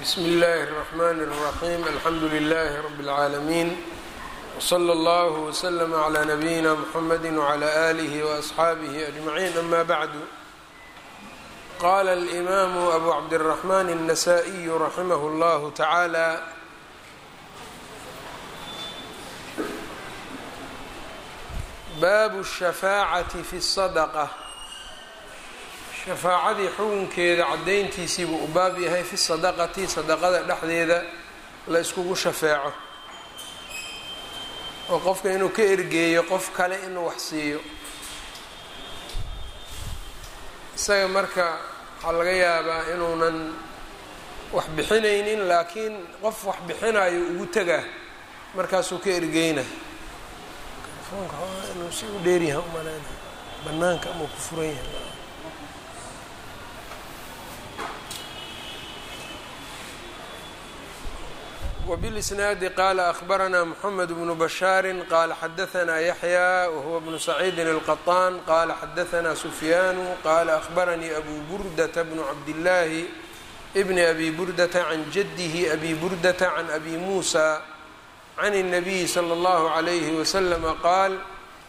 bsm اllh الرحmn الرaحيم alxamdu لlh رb العaalمين وslى اllه وslm عlى نbyina mحamd وعlى آlih وأصxaabih أجمعين أma bعd qala الإmam أbu cabdالرحmn النsائي رaximh اllah taعalى bab الشhafاcaة fi الصdقة shafaacadii xukunkeeda caddayntiisii buu u baab yahay fi sadaqati sadaqada dhexdeeda la iskugu shafeeco oo qofka inuu ka ergeeyo qof kale inuu wax siiyo isaga marka waxaa laga yaabaa inuunan wax bixinaynin laakiin qof wax bixinayo ugu tegaa markaasuu ka ergeyna inuu si u dheeryaha umaleyna banaanka amau ku furan yahay وبالإسناaد qال أخبرnا محمد بن بشhاaر qال xdثnا يحيى وهو بن سعيد القطان qال xdثnا سفyان qال أخبرني أbو بردة بن عبدالله بن أbي بردة عن جده أbي بردة عن أbي موسى عن النبي صلى الله عليه وسلم qال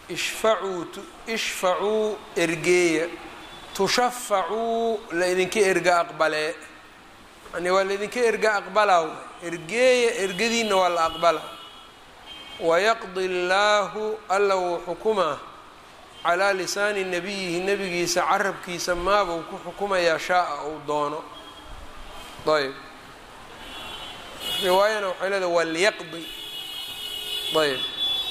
ishfacuu ergeeya tushafacuu laydinka erga aqbalee yani waa laydinka erga aqbalaa ergeeya ergadiina waa la aqbala wayaqdi llaahu alla wuu xukumaa calaa lisaani nabiyihi nebigiisa carabkiisa maabuu ku xukumayaa shaa-a uu doono ayb riwaayana waxay leedahay waa liyaqdi ayb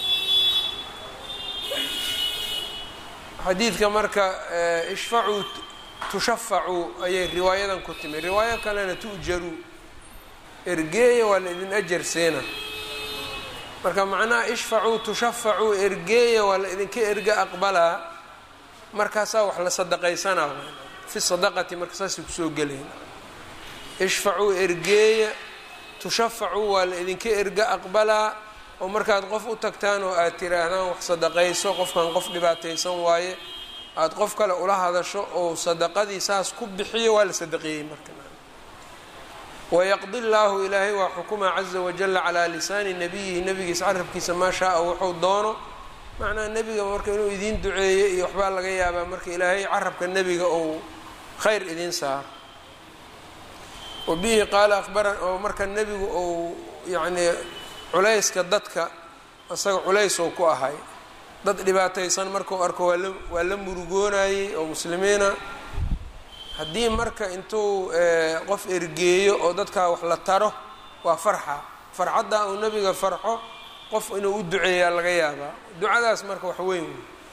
xadiidka marka ishfacuu tushafacuu ayay riwaayadan ku timi riwaayo kalena tu'jaruu ergeeya waa la idin ajar seena marka macnaha ishfacuu tushafacuu ergeeya waa la idinka erga aqbalaa markaasaa wax la sadaqaysanaa fi sadaqati marka saasay kusoo gelayna ishfacuu ergeeya tushafacuu waa la idinka erga aqbalaa oo markaad qof u tagtaan oo aad tiraahdaan wax sadaqayso qofkan qof dhibaataysan waaye aada qof kale ula hadasho oo sadaqadii saas ku bixiyo waa la sadaqeeyey marka wayaqdi llaahu ilaahay waa xukuma caza wajala calaa lisaani nabiyihi nabigiisa carabkiisa maa shaaa wuxuu doono macnaha nebiga marka inuu idiin duceeyo iyo waxbaa laga yaabaa marka ilaahay carabka nebiga ou khayr idiin saaro wa bihi qaala ahbaran oo marka nebigu ou yacnii culayska dadka isaga culays ou ku ahay dad dhibaataysan markuu arko waala waa la murugoonayey oo muslimiina haddii marka intuu qof ergeeyo oo dadkaa wax la taro waa farxa farxaddaa uu nebiga farxo qof inuu u duceeyaa laga yaabaa ducadaas marka wax weyn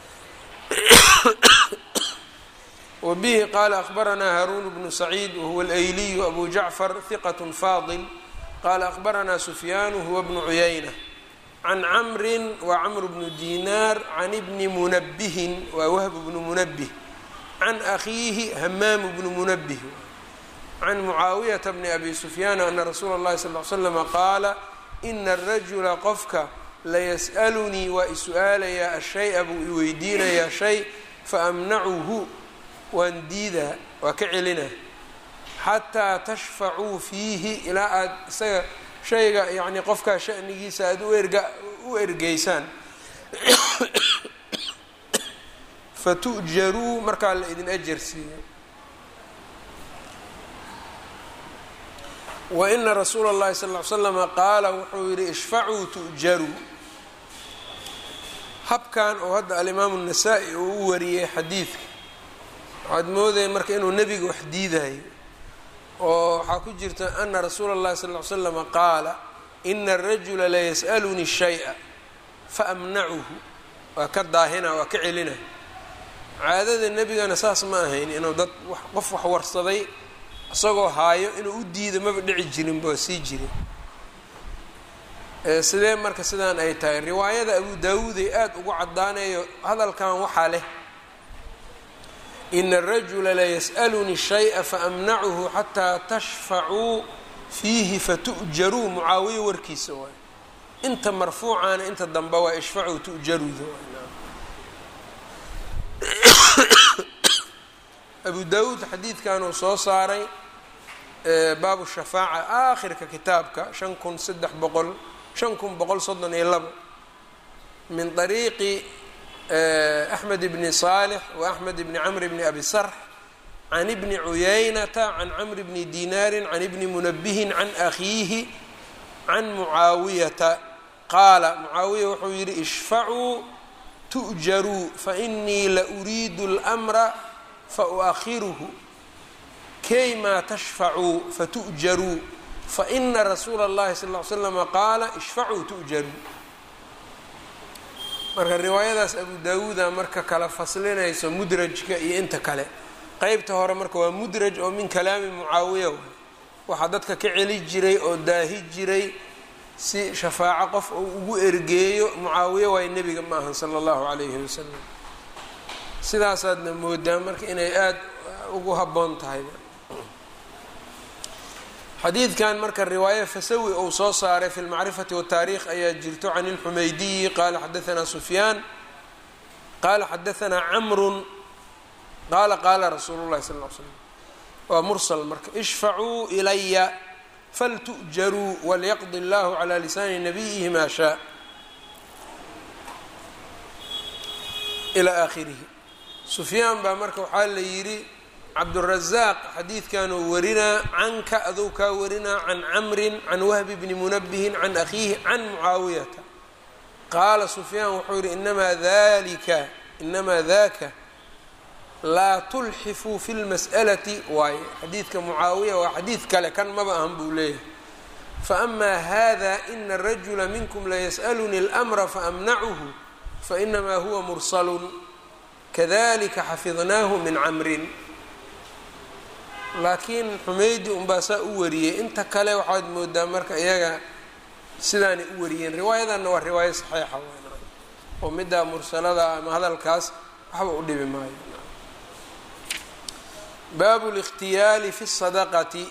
wa bihi qaala akhbaranaa haaruun bnu saciid wahuwa alayliyu abu jacfar hiqat faadil qala akhbaranaa sufyaanu huwa bnu cuyayna can camrin waa camr bnu dinaar can ibni munabihin waa wahb bnu munabih can akhiihi hamaamu bnu munabih can mucaawiyata bni abi sufyaana ana rasuula اllahi sal l slama qaala ina arajula qofka layas'alunii waa i-su-aalayaa ashaya buu i weydiinayaa shay faamnacuhu waan diidaa waa ka celina xataa tashfacuu fiihi ilaa aada isaga shayga yacni qofkaa shanigiisa aada u erga u ergeysaan fatu'jaruu markaa la idin ajar siiyo wa ina rasuula اllahi sal ll ly slama qaala wuxuu yihi ishfacuu tu'jaruu habkan oo hadda alimaamu الnasaa-i uu u wariyey xadiidka waxaad moodaya marka inuu nebiga wax diidayo oo waxaa ku jirta ana rasuula اllahi sal ly slama qaala ina arajula layas'alunii shaya faamnacuhu waa ka daahina waa ka celina caadada nebigana saas ma ahayn inuu dad qof wax warsaday isagoo haayo inuu u diido maba dhici jirinba waa sii jire sidee marka sidaan ay tahay riwaayada abu daawuuday aada ugu cadaaneeyo hadalkan waxaa leh ina arajula layas'alunii shaya faamnacuhu xataa tashfacuu fiihi fatu'jaruu mucaawiya warkiisa waay inta marfuucaana inta dambe waa ishfacuu tu'jaruuda abu daawuud xadiidkan uu soo saaray baabu shafaaca aakhirka kitaabka shan kun saddex boqol shan kun boqol soddon iyo labo min طariiqi axmed bni صaalح wa axmed bni camr bni abi sarx can ibni cuyaynata can camr bni dinaari can ibni munabihin can akhiihi can mucaawiyata qaala mucaawiya wuxuu yidhi ishfacuu tu'jaruu fainii la uriidu اlmra fauakhiruhu kaymaa tashfacuu fatu'jaruu faina rasuula اllahi sal ly slama qaala ishfacuu tu'jaruu marka riwaayadaas abu daawuuda marka kala faslinayso mudrajka iyo inta kale qeybta hore marka waa mudraj oo min kalaami mucaawiya waay waxaa dadka ka celi jiray oo daahi jiray si shafaaco qof uu ugu ergeeyo mucaawiya waay nebiga ma ahan sala allahu calayhi wasalam sidaasaadna moodaa marka inay aada ugu habboon tahay xadiidkan marka riwaaye fasawi uu soo saaray fi lmacrifati wataariikh ayaa jirto can ilxumaydiyi qaala xadaanaa sufyaan qaala xadaanaa camrun qaala qaala rasuulu llahi sal l slam waa mursal marka ishfacuu ilaya faltu'jaruu walyaqdi allahu calaa lisaani nabiyihi maa shaa ilaa aakhirihi sufyaan baa marka waxaa la yidhi cabdurazaaq xadiidkanuu warinaa canka adou kaa warinaa can camrin can wahbi bni munabihin can akhiihi can mucaawiyata qaala sufyaan wuxuu yihi inamaa dalika inamaa daka laa tulxifuu fi lmas'alati waaye xadiidka mucaawiya waa xadiid kale kan maba ahan buu leeyahay faamaa hada ina arajula minkum layas'aluni اlmra faamnacuhu fainamaa huwa mursalun kadalika xafidnaahu min camrin laakiin xumeydi unbaa saa u wariyey inta kale waxaad moodaa marka iyaga sidaanay u wariyeen riwaayadanna waa riwaayo saxiixa oo middaa mursalada ama hadalkaas waxba u dhibi maayo baabu likhtiyaali fi sadaqati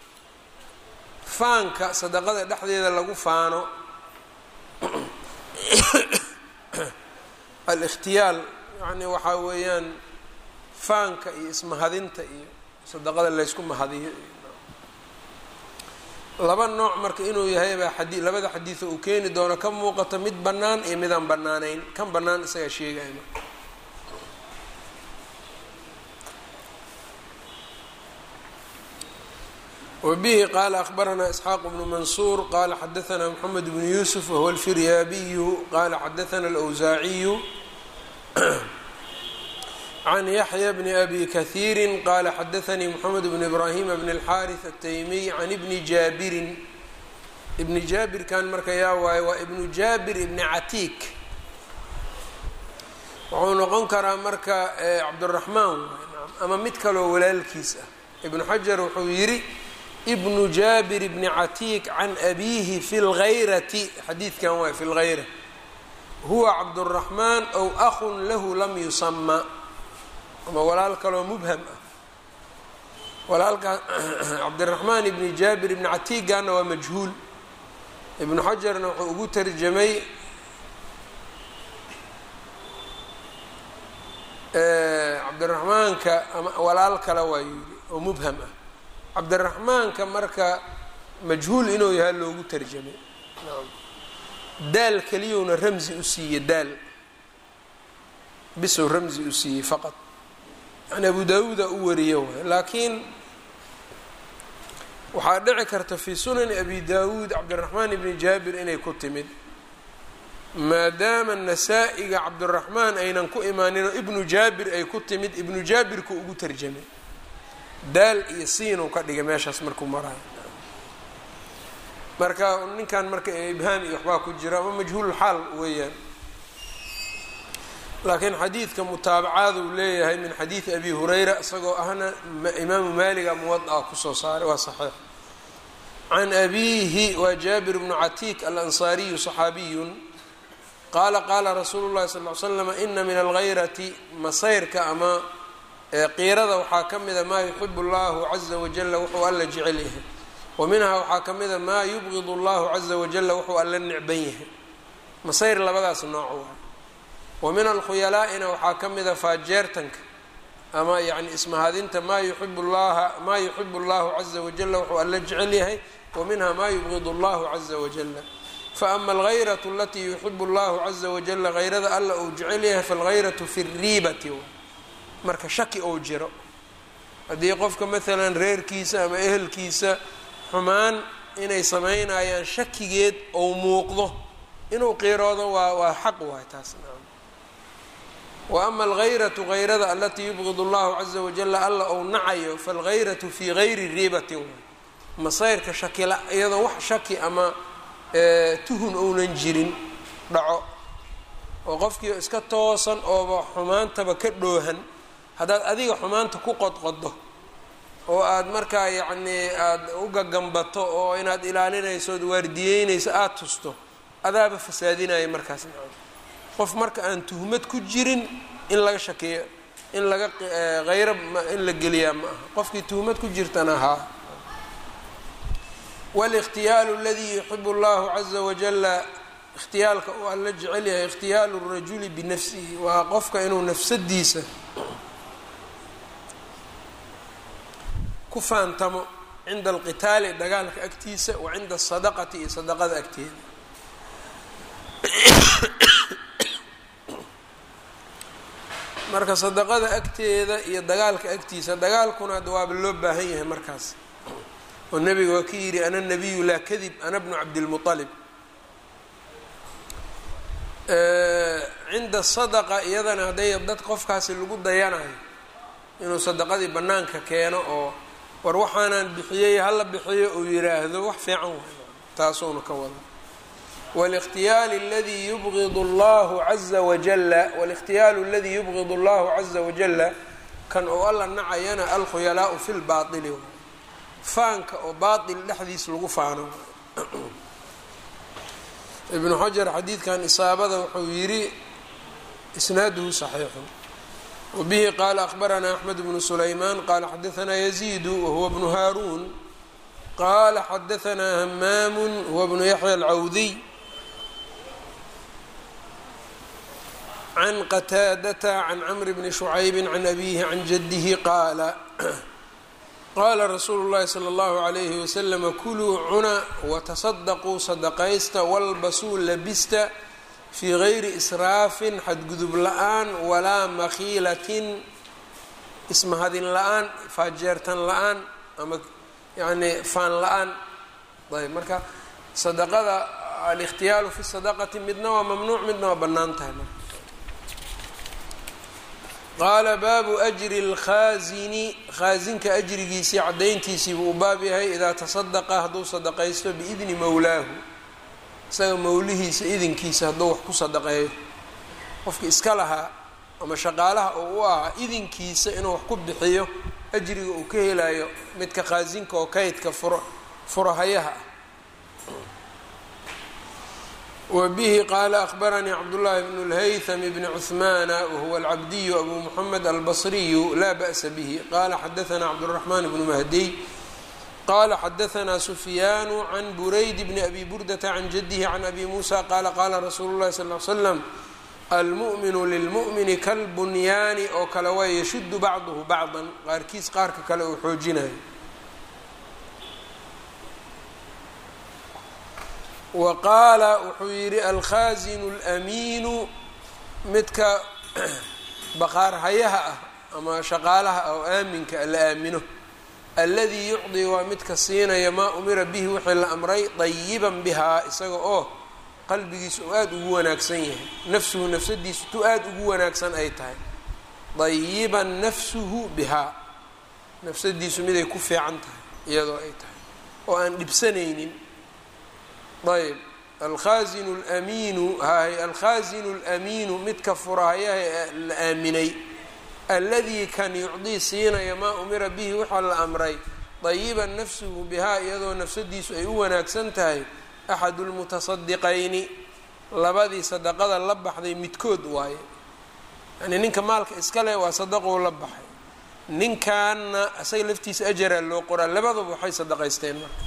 faanka sadaqada dhexdeeda lagu faano alikhtiyaal yani waxaa weeyaan faanka iyo ismahadinta iyo sadaqada laysku mahadiyo laba nooc marka inuu yahay baa xadii labada xadiido uu keeni doono ka muuqato mid bannaan iyo midaan bannaanayn kan bannaan isagaa sheegaya marka wbihi qaala akhbaranaa isxaaq bnu mansuur qaala xadaanaa mxamed bnu yuusuf wahuwa alfiryaabiyu qaala xadaana alwsaaciyu can yaxya bni abi kahiiri qaala xadaanii mxamed bn ibraahima bn اlxaariث ataymiy can ibni jaabirin ibni jaabirkan marka yaa waaye waa ibnu jaabir ibni catiik wuxuu noqon karaa marka cabduraxmaan ama mid kaloo walaalkiis ah ibnu xajar wuxuu yidhi ibnu jaabir bni catiik can abiihi fi lgayrati xadiidkan waay fi lgayra huwa cabduraxmaan ow ahun lahu lam yusama ama walaal kaloo mubham ah walaalkaa cabdiraxmaan ibni jaabir ibni catiigaana waa majhuul ibnu xajarna wuxuu ugu tarjamay cabdiraxmaanka ama walaal kale waa yidhi oo mubham ah cabdiraxmaanka marka majhuul inuu yahay loogu tarjamay daal keliyowna ramzi u siiyey daal bisow ramzi u siiyey faqad yani abu daawuuda u wariyo waay laakiin waxaa dhici karta fii sunani abi daawuud cabdiraxmaan ibni jaabir inay ku timid maadaama nasaa-iga cabdiraxmaan aynan ku imaaninoo ibnu jaabir ay ku timid ibnu jaabirku ugu tarjamay daal iyo siinuu ka dhigay meeshaas markuu maraayo marka ninkan marka ibhaam iyo waxbaa ku jira ama majhuululxaal weeyaan laakiin xadiidka mutaabacaad uu leeyahay min xadiidi abi hurayra isagoo ahna imaamu maaliga muwada kusoo saaray waa saxiix can abiihi waa jaabir bnu catiik alansaariyu صaxaabiyun qaala qaala rasuulu llahi sal l slama ina min algayrati masayrka ama qiirada waxaa ka mida maa yuxibu allahu caza wajala wuxuu alla jecel yahay wa minhaa waxaa ka mida maa yubgid allahu caza wajala wuxuu alla necban yahay masayr labadaas nooc waa wa min alkhuyalaa'ina waxaa ka mida faajeertanka ama yani ismahadinta maa yuxibu llaha maa yuxibu allahu caza wajala wuxuu alla jecel yahay wa minha ma yubgid allahu caza wajala faama algayratu alatii yuxibu allahu caza wajala hayrada alla uu jecel yahay falgayratu fi riibati marka shaki ou jiro haddii qofka maalan reerkiisa ama ehelkiisa xumaan inay samaynayaan shakigeed ou muuqdo inuu qiiroodo waa waa xaq waay taas wa ama algayratu gayrada alatii yubgid allahu caza wajala alla ou nacayo falgayratu fii gayri riibatin waay masayrka shakila iyadoo wax shaki ama tuhun ounan jirin dhaco oo qofkii iska toosan ooba xumaantaba ka dhoohan haddaad adiga xumaanta ku qodqodo oo aada markaa yacnii aada u gagambato oo inaad ilaalinayso ood waardiyeynayso aada tusto adaaba fasaadinaya markaas macana qof marka aan tuhmad ku jirin in laga shakeeyo in laga hayro in la geliyaa ma aha qofkii tuhmad ku jirtana haa wاlاkhtiyaalu اladii yuxib اllahu caza wajala ikhtiyaalka uu alla jecel yahay ikhtiyaalu الrajuli binafsihi waa qofka inuu nafsadiisa ku faantamo cinda alqitaali dagaalka agtiisa wa cinda asadaqati iyo sadaqada agteeda marka sadaqada agteeda iyo dagaalka agtiisa dagaalkuna hadda waaba loo baahan yahay markaas oo nebiga waa ka yidhi ana nabiyu laa kadib ana bnu cabdilmuطalib cinda sadaqa iyadana hadday dad qofkaasi lagu dayanayo inuu sadaqadii bannaanka keeno oo war waxaanaan bixiyey hala bixiyo uu yiraahdo wax fiican waay taasuuna ka wada wاlاkhtiyaali اladii yubgid اllahu caza wajala wاlاkhtiyaalu اladii yubgid اllahu caza wajala kan oo alla nacayana alkhuyalaau fi lbaطili faanka oo baaطil dhexdiis lagu faano ibnu xajar xadiidkan isaabada wuxuu yidhi isnaaduhu صaxiixu wbihi qaala akhbaranaa axmed bnu sulaymaan qaala xadaanaa yaziidu wahuwa bnu haaruun qaala xadaanaa hamaamu huwa bnu yaxya alcawdiy can qataadata can camri bni shucaybi can abihi can jadihi qaala qaala rasuulu llahi sala allahu alayhi waslama kuluu cuna watasadaquu sadaqaysta walbasuu labista fii gayri israafin xadgudub la-aan walaa makhiilatin ismahadin la-aan faajeertan la-aan ama yacni faan la-aan ayb marka sadaqada alikhtiyaalu fi sadaqati midna waa mamnuuc midna waa bannaan tahay marka qaala baabu ajri lkhaasini khaasinka ajrigiisii caddayntiisii buu u baab yahay idaa tasadaqa hadduu sadaqaysto biidni mowlaahu isaga mawlihiisa idinkiisa hadduu wax ku sadaqeeyo qofki iska lahaa ama shaqaalaha oo u ahaa idinkiisa inuu wax ku bixiyo ajriga uu ka helayo midka khaasinka oo kaydka furo furahayaha ah wa bihi qaala akhbaranii cabdullaahi bnu lhaytham bni cuhmaana wahuwa alcabdiyu abu muxamed albasriyu laa ba'sa bihi qaala xadaanaa cabduraxmaan bnu mahdiy qala xadaanaa sufyaanu can burayd bni abi burdata can jadihi can abi muusa qaala qaala rasuulu llahi sal l slam almu'minu lilmu'mini kalbunyaani oo kale waa yashudu bacduhu bacdan qaarkiis qaarka kale uu xoojinayo wa qaala wuxuu yidhi alkhaasinu اlamiinu midka baqaarhayaha ah ama shaqaalaha ah oo aaminka la aamino alladii yucdii waa midka siinaya maa umira bihi wixii la amray dayiban bihaa isaga oo qalbigiisu uu aada ugu wanaagsan yahay nafsuhu nafsadiisu tu aada ugu wanaagsan ay tahay dayiban nafsuhu bihaa nafsadiisu miday ku fiican tahay iyadoo ay tahay oo aan dhibsanaynin ayb alkhaasinu lamiinu hay alkhaasinu lamiinu midka furahayaha ee la aaminay alladii kan yucdii siinaya maa umira bihi waxaa la amray dayiban nafsuhu bihaa iyadoo nafsadiisu ay u wanaagsan tahay axadu lmutasadiqayni labadii sadaqada la baxday midkood waaye yani ninka maalka iska leh waa sadaqou la baxay ninkanna isaga laftiisa ajaraa loo qoraa labaduba waxay sadaqaysteen marka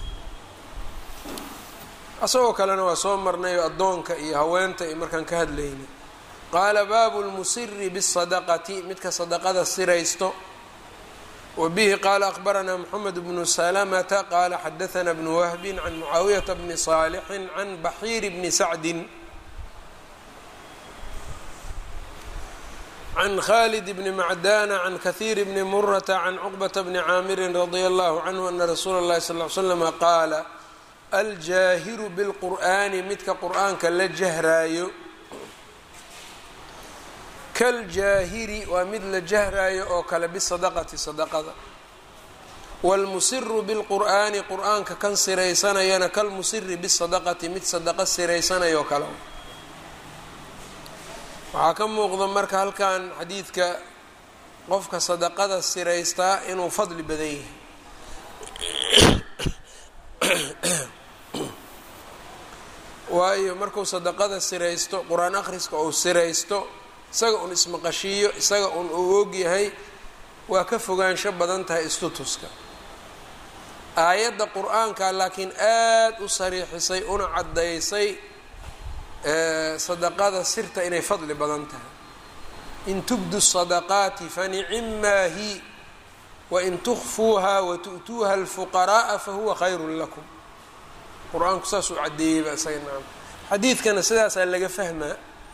isagoo kalena waa soo marnay addoonka iyo haweenta iyo markaan ka hadlaynay qaala baabu lmusiri bالsadaqati midka sadaqada siraysto wbihi qaala akbaranaa mxamed bnu salamata qaala xadaana bnu wahbi can mucaawiyata bni saalixin can baxiir bni sacdin can khalid bni macdana can kahiir bni murata can cuqbata bni caamirin radia allahu canhu ana rasuula اllahi sal l slama qaala aljaahiru bilqur'ani midka qur'aanka la jahraayo kaljaahiri waa mid la jahraayo oo kale bisadaqati sadaqada wاlmusiru bilqur'aani qur'aanka kan siraysanayana kalmusiri bisadaqati mid sadaqa siraysanayo kale waxaa ka muuqda marka halkan xadiidka qofka sadaqada siraystaa inuu fadli badan yahay waayo markuu sadaqada siraysto qur-aan akhriska uu siraysto isaga un ismaqashiiyo isaga un uu ogyahay waa ka fogaansho badan tahay istutuska aayadda qur-aanka laakiin aada u sariixisay una caddaysay sadaqada sirta inay fadli badan tahay in tubdu sadaqaati fanicimmaa hi wain tukfuuha watu'tuuha alfuqara'a fahuwa khayrun lakum qur-aanku saasuu caddeeyeyba isaga naam xadiidkana sidaasaa laga fahmaa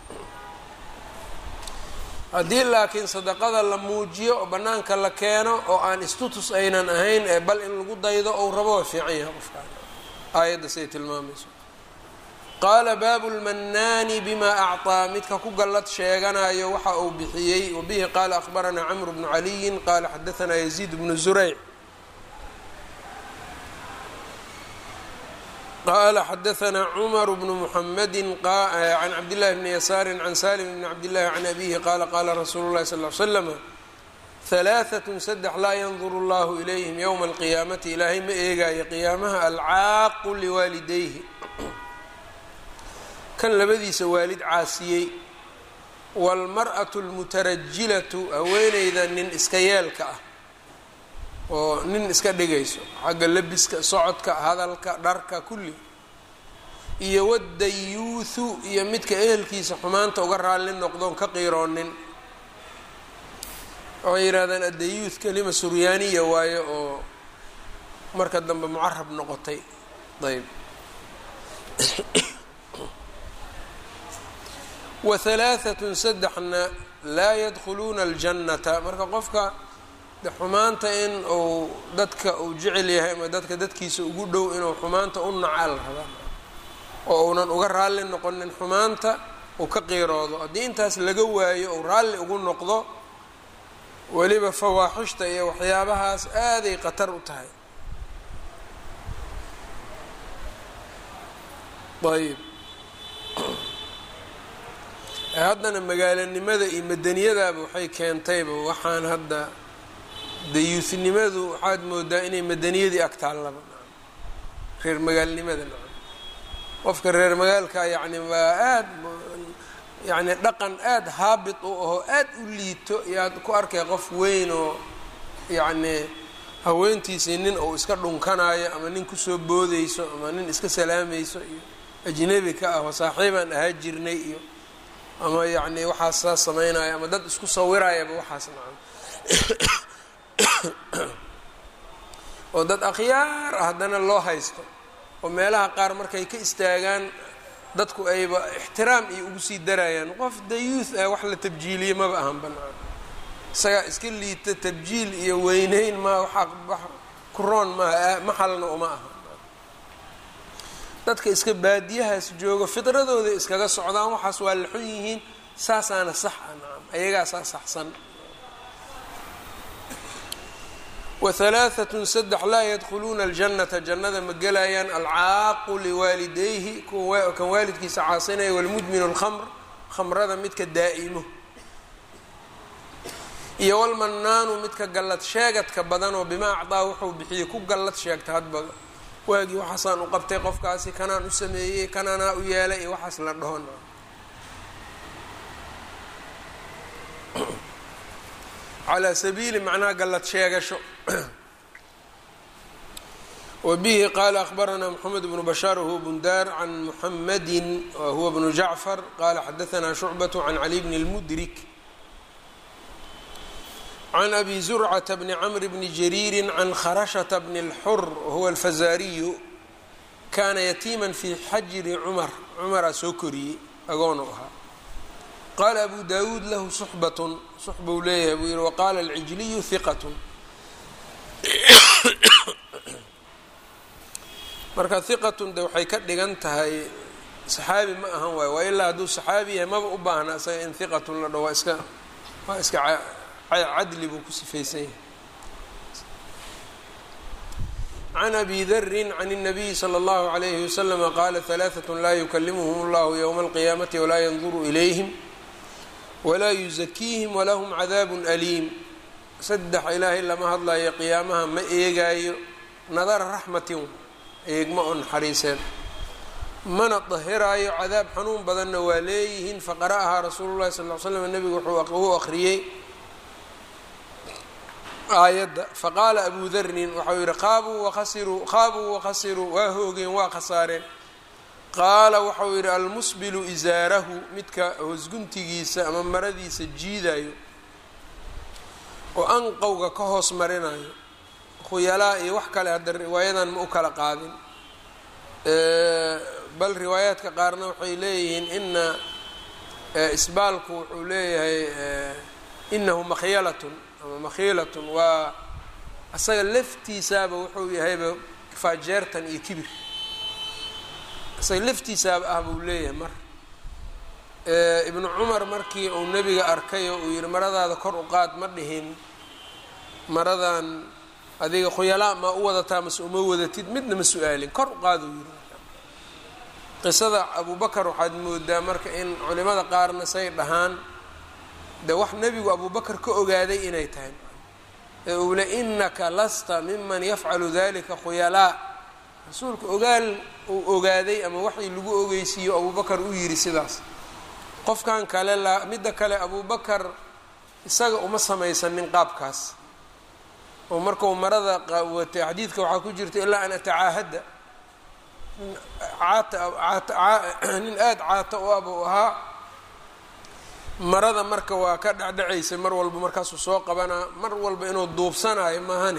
haddii laakiin sadaqada la muujiyo oo bannaanka la keeno oo aan istutus aynan ahayn ee bal in lagu daydo ou rabo waa fiican yahay qofkaan aayadda siday tilmaamayso qaala baabu lmannaani bima acطaa midka ku gallad sheeganayo waxa uu bixiyey wabihi qaala akhbaranaa camru bnu caliyin qaala xadaanaa yaziid bnu zurayc qala xadaanaa cumar bnu muxamedi can cabdillahi bni yasaari can salim bni cabdillahi can abihi qaala qaala rasuulu llahi sal l slama halaaatun saddex laa yanduru allahu ilayhim yowma alqiyaamati ilaahay ma eegaayo qiyaamaha alcaaqu liwaalidayhi kan labadiisa waalid caasiyey waalmar'atu almutarajilatu haweeneyda nin iska yeelka ah oo nin iska dhigayso xagga lebiska socodka hadalka dharka kulli iyo wadayuuthu iyo midka ehelkiisa xumaanta uga raalli noqdoon ka qiiroonin waxay yidhahdaan addayuuth kelima suryaaniya waayo oo marka dambe mucarab noqotay ayb wa halaaatun saddexna laa yadkhuluuna aljannata marka qofka xumaanta in uu dadka uu jecel yahay ama dadka dadkiisa ugu dhow inuu xumaanta u naca la rabaa oo uunan uga raalli noqonin xumaanta uu ka qiiroodo haddii intaas laga waayo uu raalli ugu noqdo weliba fawaaxishta iyo waxyaabahaas aaday khatar u tahay ayb haddana magaalanimada iyo madaniyadaaba waxay keentayba waxaan hadda dayuusinimadu waxaad moodaa inay madaniyadii ag taallaba reer magaalnimada nacam qofka reer magaalka yacni waa aad yacni dhaqan aada haabit u ahoo aad u liito yaad ku arkay qof weyn oo yacni haweentiisii nin uu iska dhunkanaayo ama nin kusoo boodeyso ama nin iska salaamayso iyo ajnebi ka ah oo saaxiibaan ahaa jirnay iyo ama yacni waxaas saas samaynayo ama dad isku sawirayaba waxaas nacam oo dad akhyaar ah haddana loo haysto oo meelaha qaar markay ka istaagaan dadku ayba ixtiraam iyo ugu sii darayaan qof dayuuth ah wax la tabjiiliye maba ahan banaan isagaa iska liita tabjiil iyo weyneyn maa waxaa kuroon maaha maxalna uma aha dadka iska baadiyahaas jooga fidradooda iskaga socdaan waxaas waa la xun yihiin saasaana sax ah nacam ayagaasaa saxsan wahalaaatun saddex laa yadkhuluuna aljannata jannada ma gelayaan alcaaqu liwaalidayhi kan waalidkiisa caasinaya walmudminu lkhamr khamrada midka daa'imo iyo walmannaanu midka gallad sheegadka badan oo bimaa acdaa wuxuu bixiyey ku gallad sheegta hadba waagii waxaasaan u qabtay qofkaasi kanaan u sameeyey kananaa u yeelay iyo waxaas la dhahon calaa sabiili macnaha gallad sheegasho wbihi qala akhbarana mxamed bnu bashaar whuwa bundar can muxamadi wahuwa bnu jacfar qala xadaana shucbaة can cali bni اlmudrik can abi zurcata bni cmr bni jariiri can kharashata bni اlxur wahuwa alfazariyu kana yatiima fi xajri cumar cumaraa soo koriyey agoonu ahaa qaala abu dawuud lahu suxbatun suxbuu leeyahay buu yihi waqala alcijliyu hiqat marka hiqatun de waxay ka dhigan tahay saxaabi ma ahan waayo waa ilaa hadduu saxaabi yahay maba u baahna isaga in hiqatun la dho waa iska waa iska cadli buu ku sifaysan yahay can abi darin can الnabiyi slى اllahu عalayhi waslama qaala ثalaaثaة laa yukalimuhm اllahu ywma اlqiyaamati walaa yanduru ilayhim walaa yuzakiihim walahm cadaab aliim saddex ilaahay lama hadlayo qiyaamaha ma eegaayo nadara raxmatin eegma oo naxariiseen mana dahiraayo cadaab xanuun badanna waa leeyihiin faqara'ahaa rasuulu llahi sal l slam nebigu wuxuu akhriyey aayadda faqaala abu darnin waxau yihi qaabuu wakhasiruu qaabuu wakhasiruu waa hoogeen waa khasaareen qaala waxau yidhi almusbilu isaarahu midka hoosguntigiisa ama maradiisa jiidayo oo anqowga ka hoos marinayo khuyalaa iyo wax kale hadda riwaayadan ma u kala qaadin bal riwaayaadka qaarna waxay leeyihiin ina isbaalku wuxuu leeyahay inahu makhyalatun ama makhiilatun waa asaga laftiisaaba wuxuu yahayba faajeertan iyo kibir isaga laftiisaaba ah buu leeyahay mar ibnu cumar markii uu nebiga arkay oo uu yihi maradaada kor u qaad ma dhihin maradan adiga khuyalaa maa u wadataa mase uma wadatid midna ma su-aalin kor u qaaduu yiri qisada abubakar waxaad moodaa marka in culimada qaarna say dhahaan de wax nebigu abubakar ka ogaaday inay tahay ee uu le inaka lasta miman yafcalu dalika khuyalaa rasuulka ogaal uu ogaaday ama waxii lagu ogeysiiyo abubakar u yiri sidaas qofkan kale la midda kale abubakar isaga uma samaysanin qaabkaas oo markau marada watay xadiidka waxaa ku jirta ilaa an atacaahadda nin aada caata u ab u ahaa marada marka waa ka dhecdhecaysa mar walba markaasuu soo qabanaa mar walba inuu duubsanaayo maahane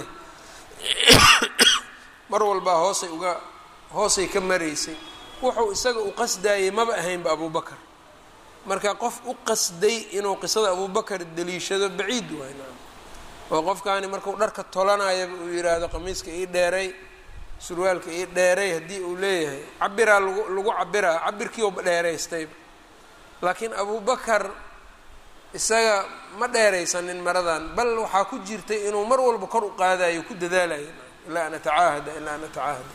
mar walbaa hoosay uga hoosay ka maraysay wuxuu isaga u qasdaayay maba ahaynba abubakar marka qof u qasday inuu qisada abubakar daliishado baciid waay oo qofkaani markuu dharka tolanayaba uu yidhaahdo qamiiska ii dheeray surwaalka ii dheeray haddii uu leeyahay cabiraa lagu lagu cabiraa cabirkii uba dheeraystayba laakiin abubakar isaga ma dheeraysanin maradan bal waxaa ku jirtay inuu mar walba kor u qaadayo ku dadaalayo ilaa an atacaahada ilaa an atacaahada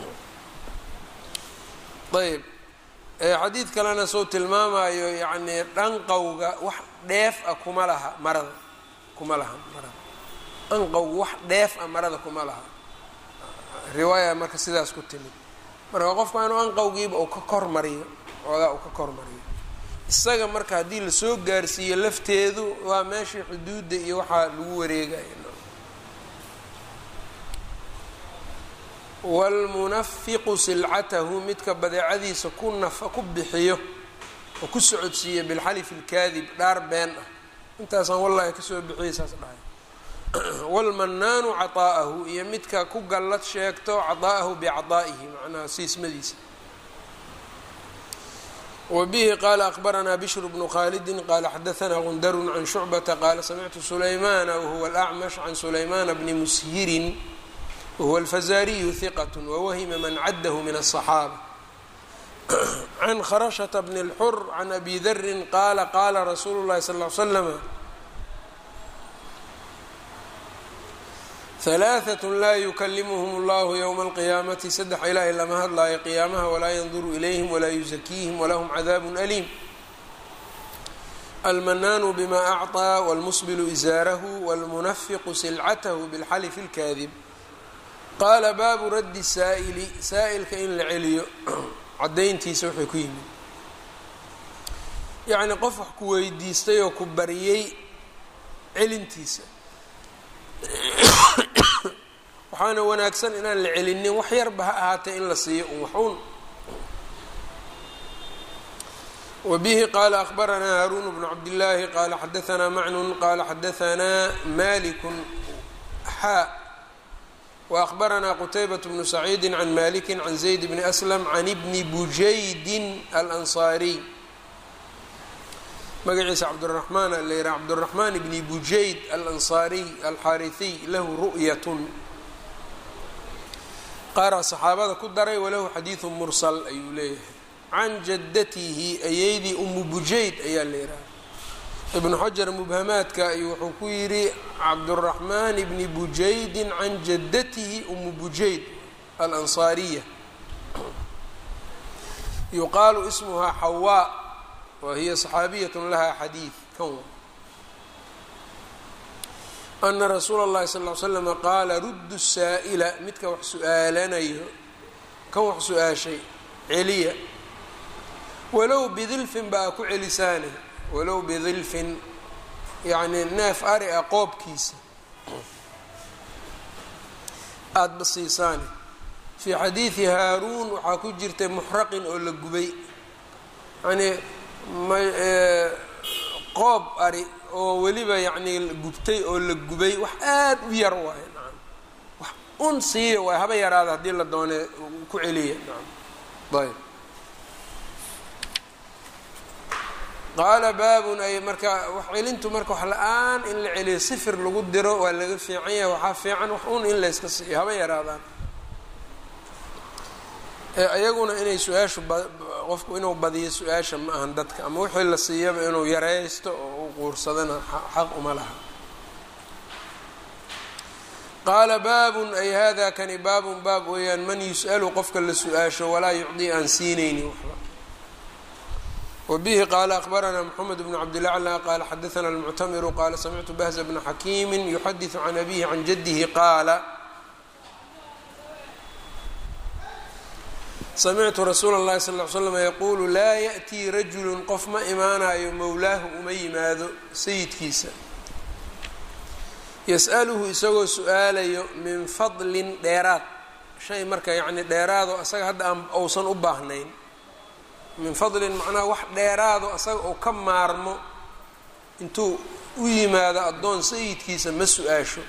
ayb xadiid kalena soo tilmaamayo yacni dhanqowga wax dheef ah kuma laha marada kuma laha marada anqowga wax dheef ah marada kuma laha riwaaya marka sidaas ku timid marka qofka inuu anqowgiiba uu ka kor mariyo oogaa uu ka kor mariyo isaga marka haddii lasoo gaarsiiyo lafteedu waa meeshii xuduudda iyo waxaa lagu wareegayo waalmunafiqu silcatahu midka badeecadiisa ku nafa ku bixiyo oo ku socodsiiya bilxalifi lkaadib dhaar been ah intaasaan wallahi kasoo bixiyay saas dhahay waalmanaanu caطaa'ahu iyo midka ku gallad sheegto caطaa'ahu bicadaa'ihi macnaha siismadiisa wbihi qala akbaranaa bishru bnu khalidi qala xadaanaa gundarun can shucbata qaala samictu sulaymana wahuwa alacmash can sulaymana bni mushirin wahuwa alfazariyu hiqat wawahima man caddahu min aلصaxaaba can kharashata bni اlxur can abi darin qaala qaala rasuulu llahi sal l slama halaaثat laa yukalimuhm اllahu ywma alqiyaamati saddex ilaahay lama hadlaayo qiyaamaha walaa yanduru ilayhim walaa yuzakiihim walahum cadaab aliim almanaanu bima acطىa wاlmusbilu izaarahu wاlmunafiqu silcatahu bilxalifi اlkaadib qaala baabu raddi saa'ili saa'ilka in la celiyo cadayntiisa waxay ku yimid yacni qof wax ku weydiistay oo ku bariyey celintiisa waxaana wanaagsan inaan la celinin wax yarba ha ahaatee in la siiyo un waxuun wbihi qala akhbaranaa haarun bnu cabdillaahi qala xadaanaa macnun qala xadaanaa maliku xaa waأkhbaranaa qutaybaة bnu saciidi can maliki can zayd bni aslam can bni bujaydin alanصaariy magaciisa cabduraxmaan la yihaha cabduraxmaan bni bujayd alanصaariy alxaariثiy lahu ru'yatn qaaraa saxaabada ku daray walahu xadiiثu mursal ayuu leeyahay can jaddatihi ayeydii umu bujayd ayaa la yidhaha ibnu xajar mubhamaadka ayuu wuxuu ku yidhi cabduraxmaan bni bujaydin can jaddatihi umu bujayd alansaariya yuqaalu ismuhaa xawaa wa hiya saxaabiyatun lahaa xadiid kan ana rasuula اllahi sal ly slama qaala ruddu saa'ila midka wax su-aalanayo kan wax su-aashay celiya walow bidilfin baa ku celisaane walow bidilfin yacni neef ari a qoobkiisa aada basiisaane fii xadiidi haaruun waxaa ku jirtay muxraqin oo la gubay yacnii qoob ari oo weliba yacnii gubtay oo la gubay wax aada u yar waayo nacam wax un siiya waay haba yaraada haddii la doone ku celiya nacam ayb qaala baabun ay marka wax celintu marka wax la-aan in la celiyo sifir lagu diro waa laga fiican yahay waxaa fiican wax un in layska siiyo haba yaraadaan iyaguna inay su-aashu qofku inuu badiyo su-aasha ma ahan dadka ama wixii la siiyaba inuu yareysto oo u quursadana xaq uma laha qaala baabun ay hada kani baabun baab weeyaan man yus'alu qofka la su-aasho walaa yucdii aan siinayni waxba wbihi qaala akhbaranaa mxamed bn cabdilaclى qaala xadaana almuctamiru qaala samictu bahza bna xakiimi yuxadiثu can abihi can jadihi qaala samictu rasuula اllahi sal ly slam yaquulu laa yaأtii rajulu qof ma imaanayo mowlaahu uma yimaado sayidkiisa yas'aluhu isagoo su-aalayo min fadlin dheeraad shay marka yani dheeraado asaga hadda aan ousan u baahnayn min fadlin macnaha wax dheeraado asaga oo ka maarmo intuu u yimaado addoon sayidkiisa ma su-aasho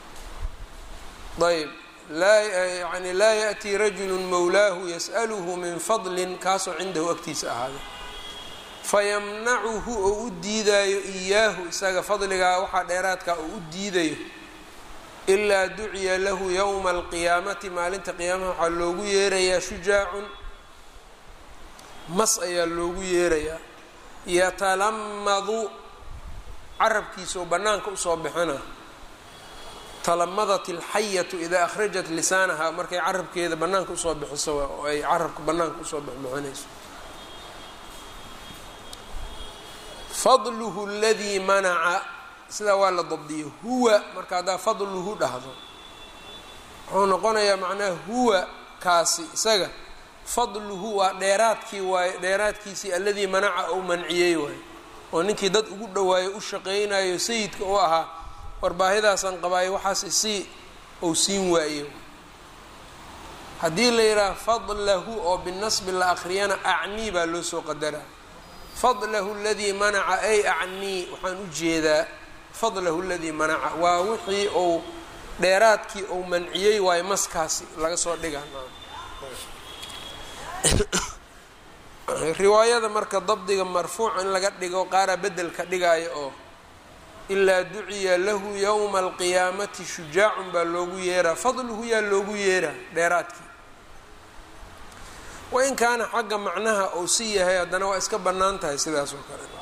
ayb laa yani laa yaأtii rajulu mowlaahu yas'aluhu min fadlin kaasoo cindahu agtiisa ahaaday fayamnacuhu oo u diidaayo iyaahu isaga fadligaa waxaa dheeraadkaa oo u diidayo ilaa duciya lahu yowma alqiyaamati maalinta qiyaamaha waxaa loogu yeerayaa shujaacun mas ayaa loogu yeerayaa yatalamadu carabkiisa oo bannaanka usoo bixina talamadat alxayatu idaa akhrajat lisaanaha markay carabkeeda bannaanka usoo bixiso oo ay carabka bannaanka usoo bixbixinayso fadluhu aladii manaca sidaa waa la dabdiyo huwa marka haddaa fadluhu dhahdo wuxuu noqonayaa macnaha huwa kaasi isaga fadluhu waa dheeraadkii waaye dheeraadkiisii alladii manaca ou manciyey waaye oo ninkii dad ugu dhawaayo u shaqaynayo sayidka u ahaa warbaahidaasaan qabaayo waxaas isii ou siin waaye haddii la yidhaha fadlahu oo binasbi la akriyana acnii baa loo soo qadaraa fadlahu aladii manaca ay acnii waxaan u jeedaa fadlahu aladii manaca waa wixii ou dheeraadkii ou manciyey waayo maskaasi laga soo dhigaa riwaayada marka dabdiga marfuuc in laga dhigo qaaraa bedelka dhigaayo oo ilaa duciya lahu yowma alqiyaamati shujaacun baa loogu yeeraa fadluhu yaa loogu yeeraa dheeraadkii wain kaana xagga macnaha uu si yahay haddana waa iska bannaan tahay sidaas oo kale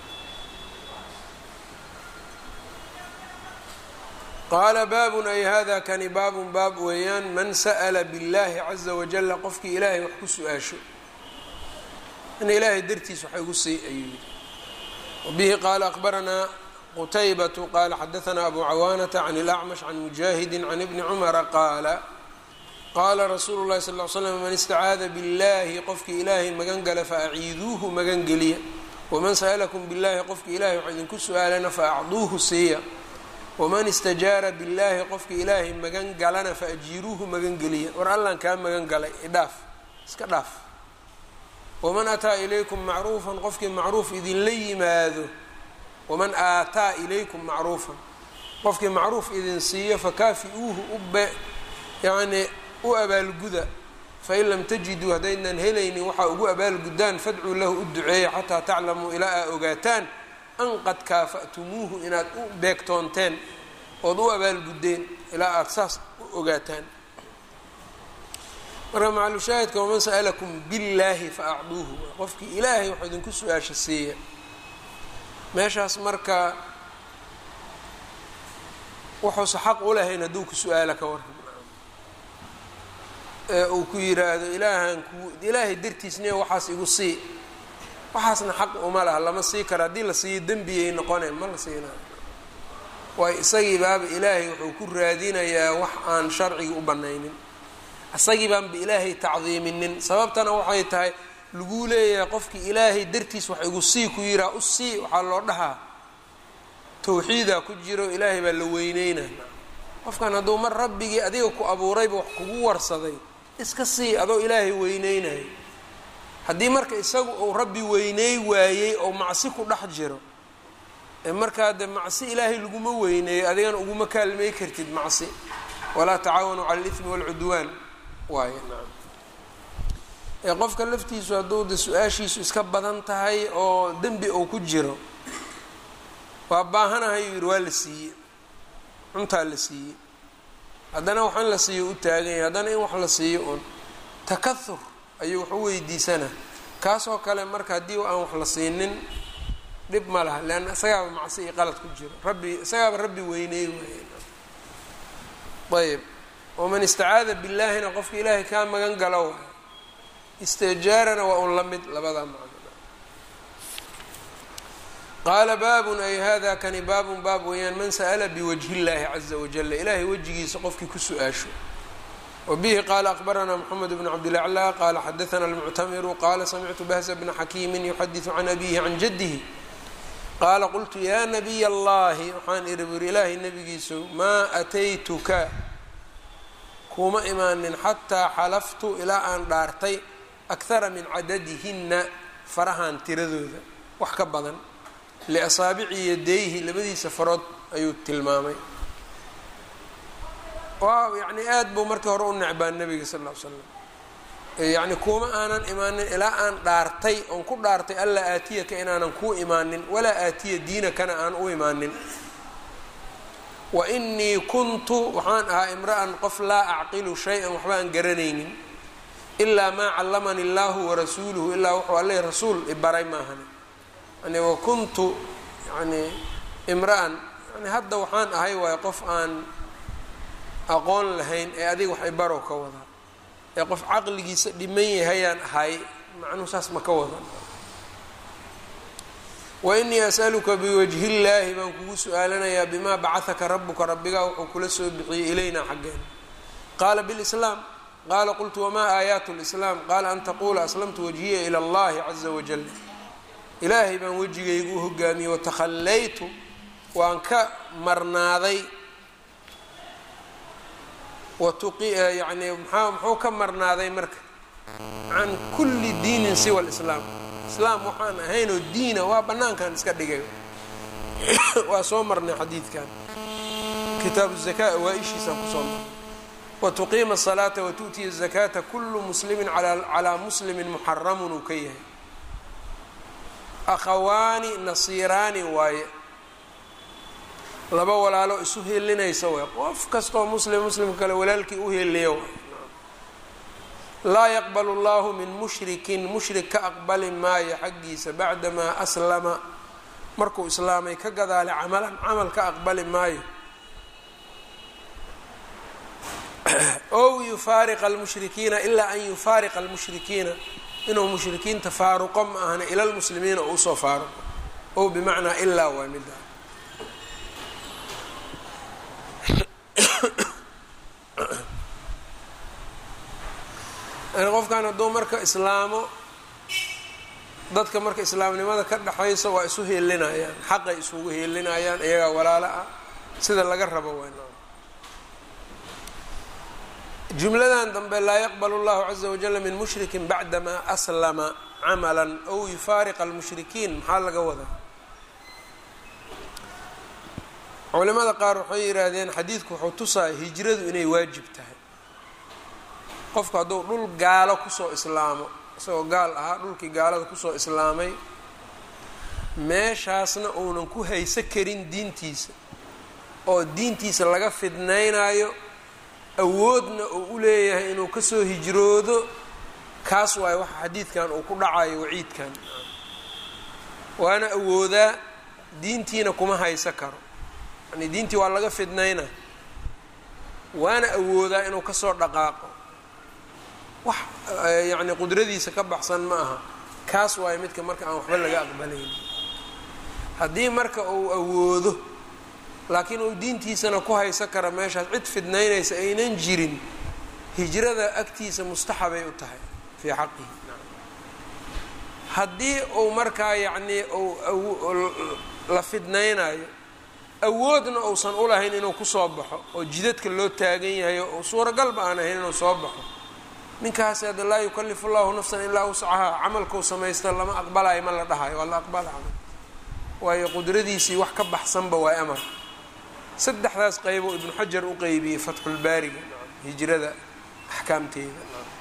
qaala baabun ay hada kani baabun baab weeyaan man sa'la biاllahi caza wajala qofkii ilaahay wax ku su-aasho in ilaahay dartiis wax igu sii ayuu yidhi wabihi qaala akbaranaa qutaybatu qaala xadaanaa abu cawaanata can اlacmash can mujaahidi can ibni cumara qaala qaala rasuulu llahi sal l slam man istacaada biاllahi qofkii ilaahay magan gala faaciiduuhu magan geliya waman sa'lakum biاllahi qofkii ilahay wax idinku su-aalana faacduuhu siiya waman istajaara billaahi qofkii ilaahay magan galana fa ajiiruuhu magangeliya war allan kaa magan galay idhaaf iska dhaaf waman ataa ilaykum macruufan qofkii macruuf idinla yimaado waman aataa ilaykum macruufan qofkii macruuf idin siiyo fakaafi-uuhu ube yacnii u abaalguda fain lam tajiduu haddaydnan helaynin waxaa ugu abaalguddaan fadcuu lahu u duceeya xataa taclamuu ilaa aa ogaataan an qad kaafa'tumuuhu inaad u beegtoonteen ood u abaalguddeen ilaa aada saas u ogaataan marka macalushaahidka waman sa'alakum billaahi fa acduuhu qofkii ilaahay waxuu idinku su-aasha siiya meeshaas marka wuxuusa xaq u lahayn hadduu ku su-aala ka waran ee uu ku yiraahdo ilaahan ku ilaahay dartiisne waxaas igu sii waxaasna xaq uma laha lama sii karo haddii la siiyo dembiyay noqone ma la siinayo waayo isagii baaba ilaahay wuxuu ku raadinayaa wax aan sharciga u banaynin isagii baanba ilaahay tacdiiminin sababtana waxay tahay laguu leeyahay qofkii ilaahay dartiis wax igu sii ku yiraa u sii waxaa loo dhahaa tawxiidaa ku jiro ilaahay baa la weyneynaa qofkan hadduu mar rabbigii adiga ku abuurayba wax kugu warsaday iska sii adoo ilaahay weyneynayo haddii marka isagu uu rabbi weyney waayey oo macsi ku dhex jiro ee markaa de macsi ilaahay laguma weyneeyo adigana uguma kaalmey kartid macsi walaa tacaawanuu cala alithmi waalcudwaan waaye naam ee qofka laftiisu hadduu de su-aashiisu iska badan tahay oo dembi uu ku jiro waa baahanahay yuu yidhi waa la siiyey cuntaa la siiyey haddana wax in la siiyo u taagan yahay haddana in wax la siiyo uun takahur ayuu wax u weydiisanaa kaasoo kale marka haddii aan wax la siinin dhib ma laha leanna isagaaba macsi iyo qalad ku jiro rabbi isagaaba rabbi weyney waay ayb waman istacaada billaahina qofka ilaahay kaa magan galo waay istijaarana waa un la mid labadaa macno qaala baabun ay hada kani baabun baab weeyaan man sa'la biwajhi llaahi caza wajala ilaahay wejigiisa qofkii ku su-aasho wbihi qaala akbaranaa mxamed bn cabdilaclى qaala xadaana almuctamiru qaala samictu bahza bna xakiimi yuxadiثu can abihi can jadihi qaala qultu yaa nabiy اllahi waxaan iri buri ilaahay nabigiisu maa ataytuka kuma imaanin xataa xalaftu ilaa aan dhaartay akhara min cadadihina farahan tiradooda wax ka badan liasaabici yadayhi labadiisa farood ayuu tilmaamay waaw yacni aada buu markii hore u necbaa nabiga sal ll ly slam yacni kuma aanan imaanin ilaa aan dhaartay oon ku dhaartay allaa aatiyaka inaanan kuu imaanin walaa aatiya diinakana aan u imaanin wa inii kuntu waxaan ahaa imra'an qof laa acqilu shay-an waxba aan garanaynin ilaa maa callamani illaahu warasuuluhu ilaa wuxuu alle rasuul ibaray maahani yani wa kuntu yani imra'an yani hadda waxaan ahay waayo qof aan aqoon lahayn ee adiga wax ibarow ka wadaa ee qof caqligiisa dhiman yahayaan ahay macnuhu saas ma ka wada wa inii as'aluka biwajhi llaahi baan kugu su-aalanayaa bimaa bacahaka rabuka rabbigaa wuxuu kula soo bixiyey ilaynaa xaggeen qaala bilislaam qaala qultu wamaa aayaatu lislaam qaala an taquula aslamtu wajhiya ila allahi caza wajal ilaahay baan wejigaygu u hogaamiyey watakhallaytu waan ka marnaaday yani maa muxuu ka marnaaday marka can kulli diinin siwa lislaam islaam waxaan ahaynoo diina waa banaankan iska dhigay waa soo marnay xadiidkan kitaabu zaka awaa-ishiisaan kusoo marnay watuqiima asalaata watu'tiya azakaata kullu muslimin calaa muslimin muxaramun uu ka yahay akhawaani nasiiraani waaye laba walaalo isu heelinaysa way qof kastoo muslim muslimka kale walaalkii u heeliya way laa yaqbalu llahu min mushrikin mushrik ka aqbali maayo xaggiisa bacdamaa aslama markuu islaamay ka gadaalay camalan camal ka aqbali maayo ow yufaariqa almushrikiina ilaa an yufaariqa almushrikiina inuu mushrikiinta faaruqo ma ahna ila lmuslimiina oo usoo faaruqo ow bimacnaa ilaa waa mida qofkan hadduu marka islaamo dadka marka islaamnimada ka dhexaysa waa isu heelinayaan xaqay isugu heelinayaan iyagaa walaalo ah sida laga rabo waa jumladan dambe laa yaqbalu اllahu caza wajala min mushrikin bacdama aslama camala ow yufaariqa almushrikiin maxaa laga wadaa culimada qaar waxay yidhaahdeen xadiidku wuxuu tusaaya hijradu inay waajib tahay qofku hadduu dhul gaalo kusoo islaamo isagoo gaal ahaa dhulkii gaalada kusoo islaamay meeshaasna uunan ku hayso karin diintiisa oo diintiisa laga fidnaynayo awoodna uu u leeyahay inuu kasoo hijroodo kaas waayo waxa xadiidkan uu ku dhacayo waciidkan waana awoodaa diintiina kuma hayso karo yani diintii waa laga fidnayna waana awoodaa inuu kasoo dhaqaaqo wax yacni qudradiisa ka baxsan ma aha kaas waayo midka marka aan waxba laga aqbalayn haddii marka uu awoodo laakiin uu diintiisana ku haysan kara meeshaas cid fidnaynaysa aynan jirin hijrada agtiisa mustaxabay u tahay fii xaqihi haddii uu markaa yacnii uu la fidnaynayo awoodna uusan u lahayn inuu kusoo baxo oo jidadka loo taagan yahay oo suuragalba aan ahayn inuu soo baxo ninkaasi hadda laa yukalifu llahu nafsan ilaa wuscahaa camalkuu samaysta lama aqbalayo ma la dhahayo waa la aqbala camal waayo qudradiisii wax ka baxsanba waa amar saddexdaas qeybo ibnu xajar u qeybiyey fatxulbaariga hijrada axkaamteeda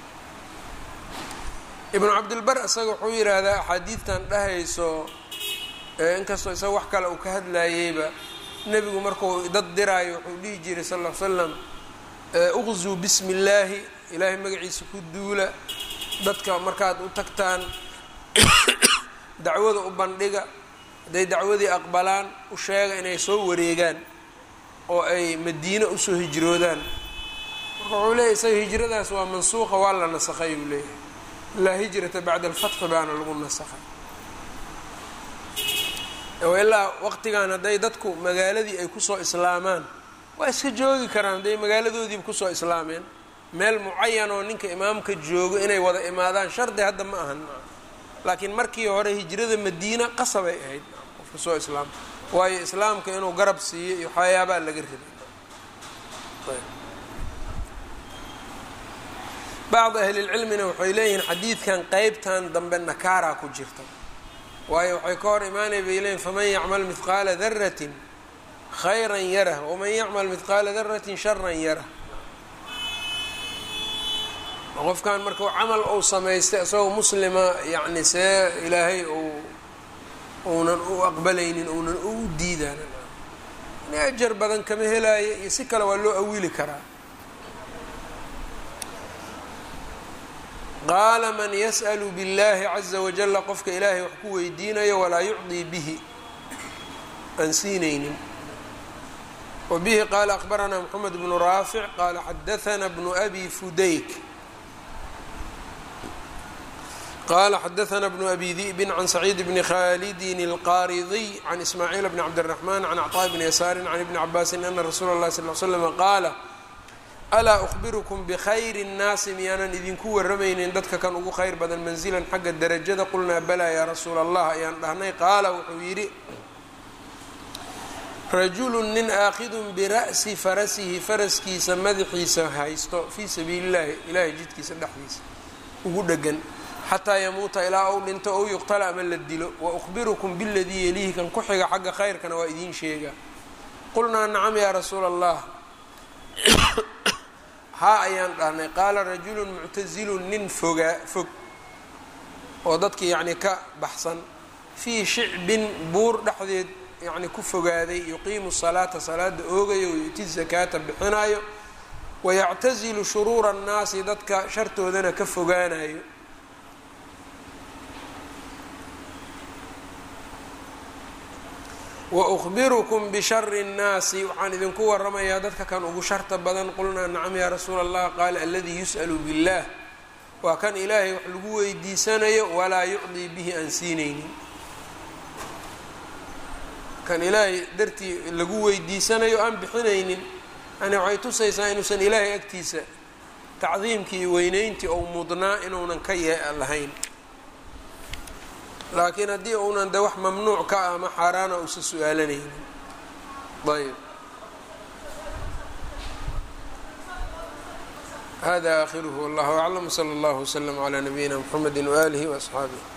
ibnu cabdilbar isaga wuxuu yidhaahdaa axaadiidtan dhahayso inkastoo isaga wax kale uu ka hadlayeyba nebigu markuu dad diraayo wuxuu dhihi jiray sal l slam uqzuu bismi illaahi ilaahay magaciisa ku duula dadka markaad u tagtaan dacwada u bandhiga hadday dacwadii aqbalaan u sheega inay soo wareegaan oo ay madiine usoo hijroodaan marka wuxuu leeyahy isaga hijradaas waa mansuuqa waa la nasakhay uu leeyahay laa hijrata bacda alfatxi baana lagu nasakhay ilaa waqtigan hadday dadku magaaladii ay kusoo islaamaan waa iska joogi karaan hadday magaaladoodiiba kusoo islaameen meel mucayan oo ninka imaamka joogo inay wada imaadaan shardi hadda ma ahan laakiin markii hore hijrada madiina qasabay ahayd qofka soo islaama waayo islaamka inuu garab siiyo iyo waxyaabaa laga rabay bacd ahlilcilmina waxay leeyihiin xadiidkan qeybtan dambe nakaaraa ku jirta waayo waxay ka hor imaanay bay leeyihin faman yacmal mihqaala daratin khayran yarah waman yacmal mihqaala daratin sharan yarah qofkan marka camal uu samaystay isagoo muslima yacni see ilaahay uu uunan u aqbalaynin uunan u diidaan yani ajar badan kama helaayo iyo si kale waa loo awili karaa qaala man yas'lu biاllahi caza wajala qofka ilaahay wax ku weydiinayo walaa yucdii bihi aan siinaynin wa bihi qaala akbaranaa mxamed bnu raafic qaala xadaana bnu abi fudayk qala xadaana bnu abi di'bin can saciid bni khalidin اlqaaridiy can ismaaciil bni cabdالraxman can acطaa bni yasaari can ibni cabaasin ana rasuula اllahi sal l slm qaala alaa ukhbirukum bikhayri الnaasi miyaanan idinku waramaynin dadka kan ugu khayr badan manzilan xagga derajada qulnaa balaa yaa rasuula allah ayaan dhahnay qaala wuxuu yidhi rajulu nin aakidun bira'si farasihi faraskiisa madaxiisa haysto fii sabiili اllahi ilahay jidkiisa dhexdiisa ugu dhegan xataa yamuuta ilaa ou dhinto ou yuqtala ama la dilo wa ukhbirukum biladii yelihi kan ku xiga xagga khayrkana waa idiin sheegaa qulnaa nacam yaa rasuula allah haa ayaan dhahnay qaala rajulun muctasilun nin fogaa fog oo dadkii yacni ka baxsan fii shicbin buur dhexdeed yacni ku fogaaday yuqiimu salaata salaada oogayo wayu'ti zakaata bixinayo wayactasilu shuruura annaasi dadka shartoodana ka fogaanayo wa ukhbirukum bishari اnnaasi waxaan idinku waramayaa dadka kan ugu sharta badan qulnaa nacam yaa rasuula allah qaala aladii yus'alu biاllah waa kan ilaahay wax lagu weydiisanayo walaa yucdii bihi aan siinaynin kan ilaahay dartii lagu weydiisanayo aan bixinaynin yani waxay tusaysaa inuusan ilaahay agtiisa tacdiimkii iyo weyneyntii ou mudnaa inuunan ka ye lahayn laakiin haddii uunan de wax mamnuuc ka ah ama xaaraana uusa su-aalanaynin ayb hada akhiruhu wallahu aclam wsala allahu wslm cla nabiyina mxamedi waalihi waasxaabih